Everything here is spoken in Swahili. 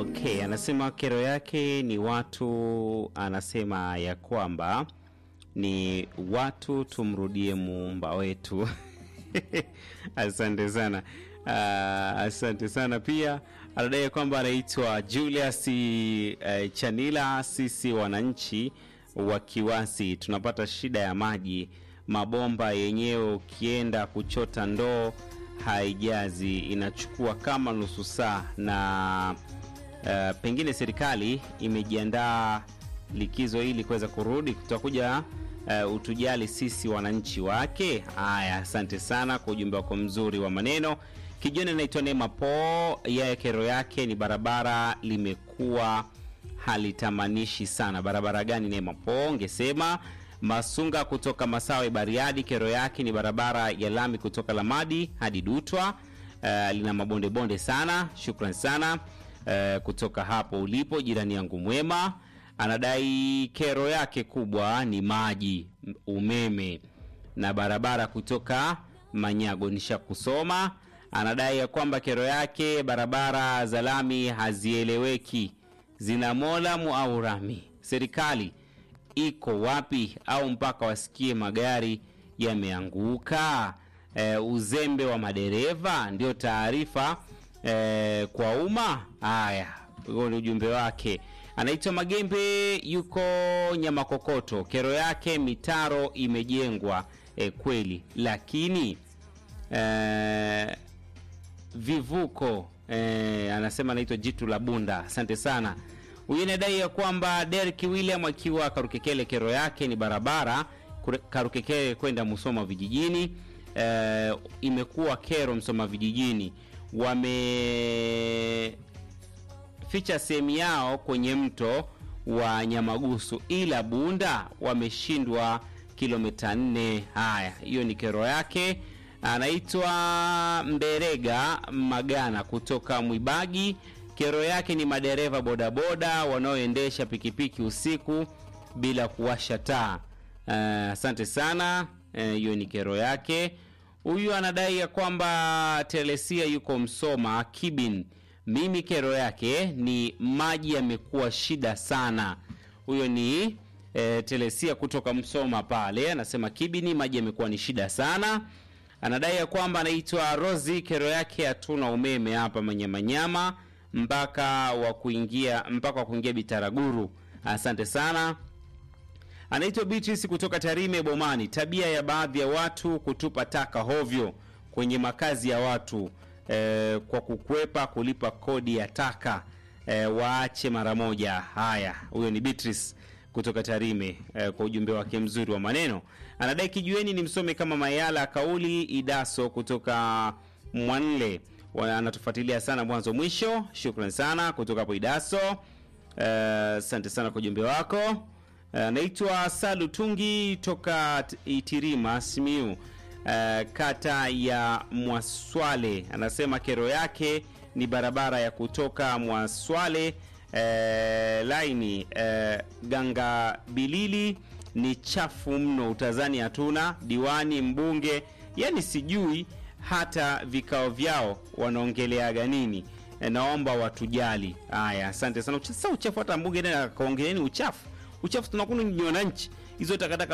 Okay, anasema kero yake ni watu, anasema ya kwamba ni watu tumrudie muumba wetu. asante sana. Uh, asante sana pia anadai kwamba anaitwa Julius uh, Chanila. Sisi wananchi wa Kiwasi tunapata shida ya maji, mabomba yenyewe ukienda kuchota ndoo haijazi, inachukua kama nusu saa na uh, pengine serikali imejiandaa likizo ili kuweza kurudi, tutakuja uh, utujali sisi wananchi wake. Haya, asante sana kwa ujumbe wako mzuri wa maneno. Kijana anaitwa Neema Po, yeye kero yake ni barabara limekuwa halitamanishi sana. Barabara gani Neema Po? Ngesema Masunga kutoka Masawe Bariadi, kero yake ni barabara ya lami kutoka Lamadi hadi Dutwa. Uh, lina mabonde bonde sana. Shukran sana uh, kutoka hapo ulipo jirani yangu mwema. Anadai kero yake kubwa ni maji, umeme na barabara kutoka Manyago. Nisha kusoma. Anadai ya kwamba kero yake barabara za lami hazieleweki, zina molamu au rami. Serikali iko wapi? Au mpaka wasikie magari yameanguka? E, uzembe wa madereva ndio taarifa e, kwa umma. Haya, huo ni ujumbe wake. Anaitwa Magembe, yuko Nyamakokoto. Kero yake mitaro imejengwa e, kweli, lakini e, vivuko e, anasema anaitwa Jitu la Bunda. Asante sana. Huyu inadai ya kwamba Derek William akiwa Karukekele, kero yake ni barabara Karukekele kwenda Musoma vijijini. E, imekuwa kero Msoma vijijini, wameficha sehemu yao kwenye mto wa Nyamagusu, ila Bunda wameshindwa kilomita nne. Haya, hiyo ni kero yake. Anaitwa Mberega Magana kutoka Mwibagi. Kero yake ni madereva bodaboda wanaoendesha pikipiki usiku bila kuwasha taa. Asante uh, sana hiyo uh, ni kero yake. Huyu anadai ya kwamba Telesia yuko Msoma Kibin. Mimi kero yake ni maji yamekuwa shida sana. Huyo ni uh, Telesia kutoka Msoma pale, anasema Kibini maji yamekuwa ni shida sana. Anadai ya kwamba anaitwa Rosi, kero yake hatuna umeme hapa Manyamanyama mpaka wa kuingia mpaka wa kuingia Bitaraguru. Asante sana. Anaitwa Beatrice kutoka Tarime Bomani. Tabia ya baadhi ya watu kutupa taka hovyo kwenye makazi ya watu e, kwa kukwepa kulipa kodi ya taka e, waache mara moja. Haya, huyo ni Beatrice kutoka Tarime e, kwa ujumbe wake mzuri wa maneno. Anadai kijueni ni msome kama Mayala kauli Idaso kutoka Mwanle anatufuatilia sana mwanzo mwisho. Shukran sana kutoka hapo Idaso. Asante uh, sana kwa ujumbe wako. Anaitwa uh, Salu Tungi toka Itirima Simiu, uh, kata ya Mwaswale. Anasema kero yake ni barabara ya kutoka Mwaswale uh, laini uh, Ganga Bilili ni chafu mno, utazani hatuna diwani mbunge, yani sijui hata vikao vyao wanaongeleaga nini? E, naomba watujali. Haya, asante sana. Sasa uchafu hata mbunge naye akaongeleni uchafu, uchafu tunakuna ni wananchi, hizo takataka